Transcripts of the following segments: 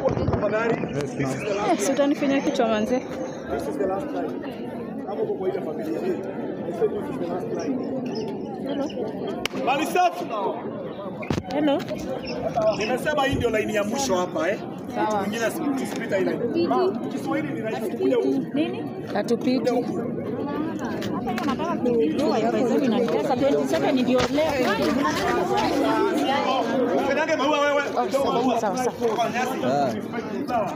Eh, si utanifinya kichwa manze. Mali safi. Hello. Nimesema hii ndio laini ya mwisho hapa eh. Sawa. Mwingine asipita ile. Kiswahili ni rahisi kuja huku. Nini? Hatupiti. Nataka kujua ya pesa inatesa 27 ndio leo. Ukanyange maua wewe. Oh, sawa, sawa, sawa. Kwa nyasi. Sawa.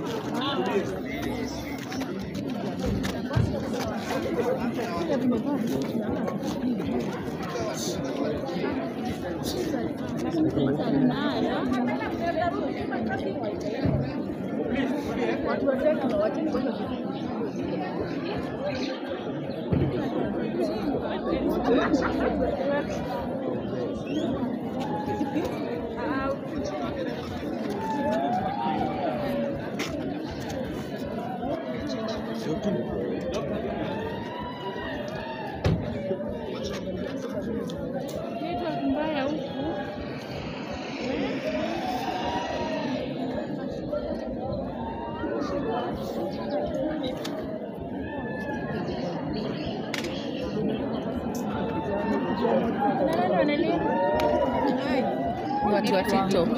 Ni watu wa TikTok.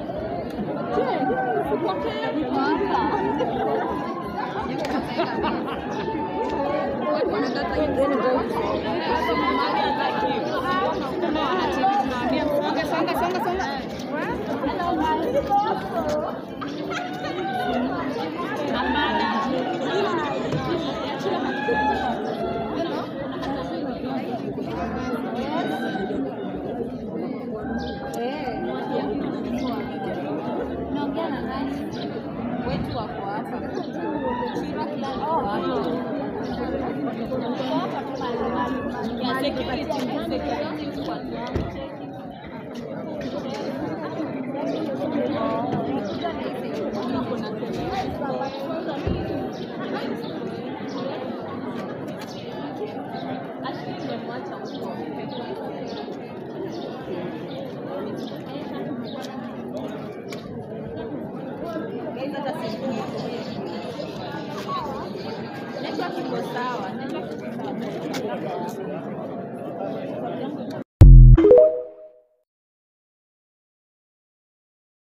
Naongea na nani? Wetu wako hapa. Shira kila wako hapa. Wako hapa tu mahali. Ya security, security watu wangu. Network iko sawa. Network iko sawa.